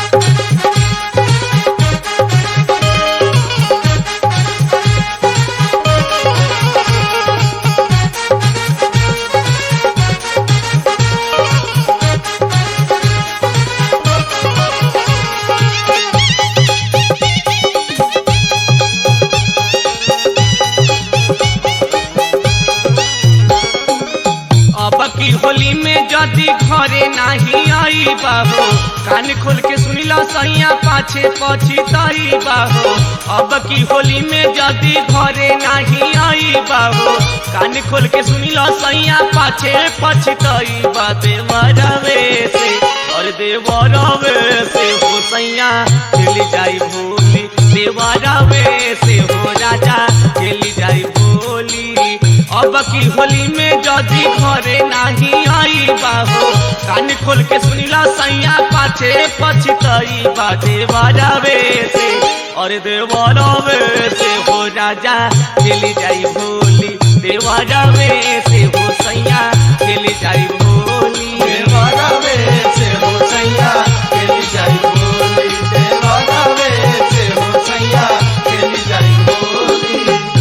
अब की होली में जदी घरे नाही आई बाहो कान खोल के सुनिला सैया पाछे पछिताई बाहो अब की होली में जदी घरे नाही आई बाहो कान खोल के सुनिला सैया पाछे पछिताई बा देवरवे से और देवरवे से हो सैया चली जाई भोली देवरवे से हो राजा चली जाई भोली अब की होली में जदी घरे नाही आई बाहो कान खोल के सुनिला सैया पाछे पछतई बाजे बाजावे से और देवरवे से हो राजा चली जाई भोली देवरवे से हो सैया चली जाई भोली देवरवे से हो सैया खेली जाई बोली देवरवे से हो सैया खेली जाई बोली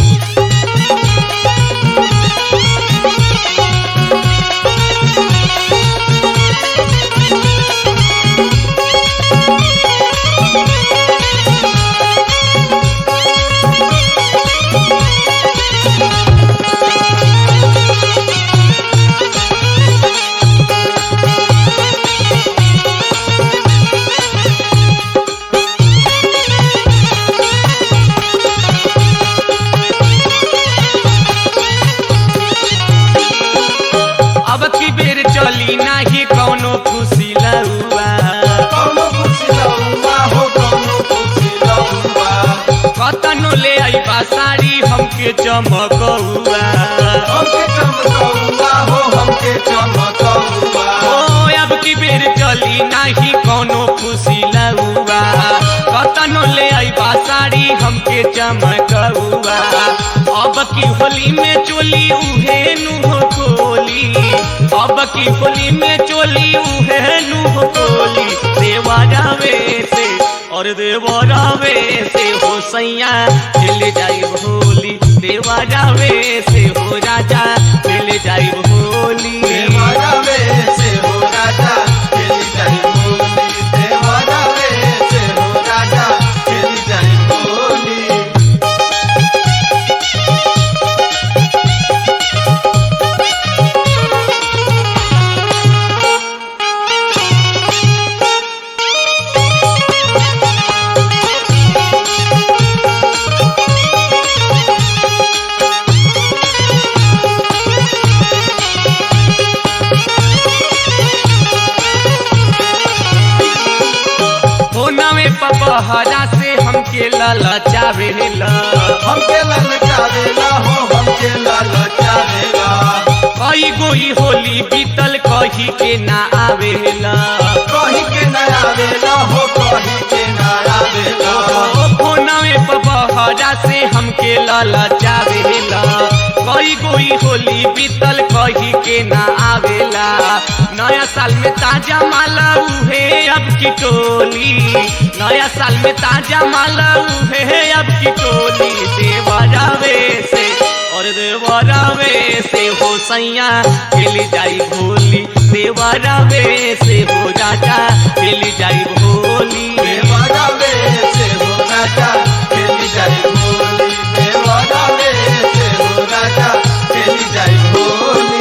अब की बेर चली नाही कौनो खुशी लउआ कौनो खुशी लउआ हो कौनो खुशी लउआ कतनो ले आईबा साड़ी हमके चमकौआ हमके चमकौआ हो हमके चमकौआ ओ अब की बेर चली नाही कौनो खुशी लउआ कतनो ले आईबा साड़ी हमके चमकौआ अब की होली में चोली उहे नुह कोली अब की होली में चोली उहे नुह कोली देवरावे से और देवरावे से हो सैया मिल जाई भोली देवरावे से हो राजा मिल जाई भोली देवरवे से हो राजा खेली जाई बोली देवरवे से हो राजा खेली जाई बोली होनवे पपहरा से हमके ललचावेला हमके ललचावेला हो हमके ललचावेला कई गोई होली बीतल कही के ना आवेला कहीं के न आवेला हो कहीं के न आवेला फोनवे पपहरा से हमके ललचावेला कई गोई होली बीतल कही के ना आवेला नया साल में ताजा माला उहे अब की टोली नया साल में ताजा माला उहे अब की टोली देवरावे से और देवरावे से हो सैया खेली जाई भोली देवरावे से हो राजा खेली जाई भोली देवरवे से हो राजा खेली जाई बोली देवरवे से हो राजा खेली जाई बोली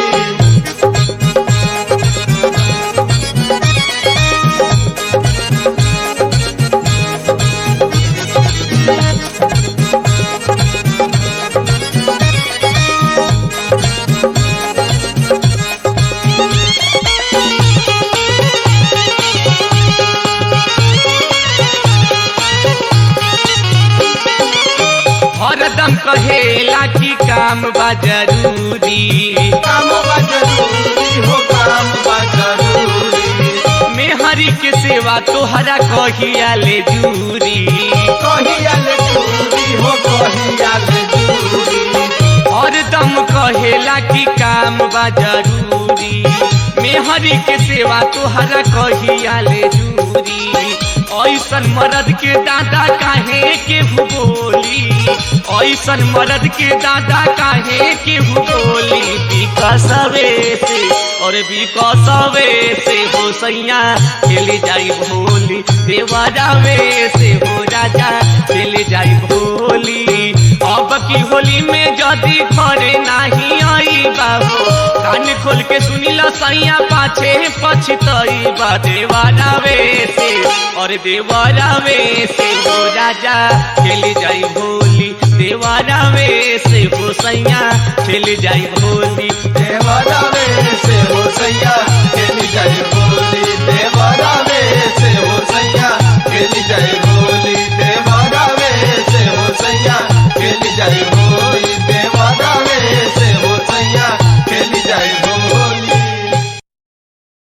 हरदम कहेला कि काम बा जरूरी काम बा जरूरी हो काम बा जरूरी मेहरी के सेवा तोहरा कहिया ले जूरी कहिया ले जरूरी हो कहिया ले जरूरी हरदम कहेला कि काम बा जरूरी मेहरी के सेवा तोहरा कहिया ले जूरी ऐसन मर्द के दादा काहे के बोली ऐसन मर्द के दादा काहे के बोली विकसवे से और विकसवे से हो सैया खेली जाई भोली देवरावे से हो राजा खेली जाई भोली अब की होली में जदी घरे नाही आई बाबू कान खोल के सुनिल सैया पाछे पछतई बा देवरावे से और देवरावे से हो राजा खेली जाई भोली देवरावे से हो सैया खेली जाई भोली देवरावे से हो सैया खेली जाए बोली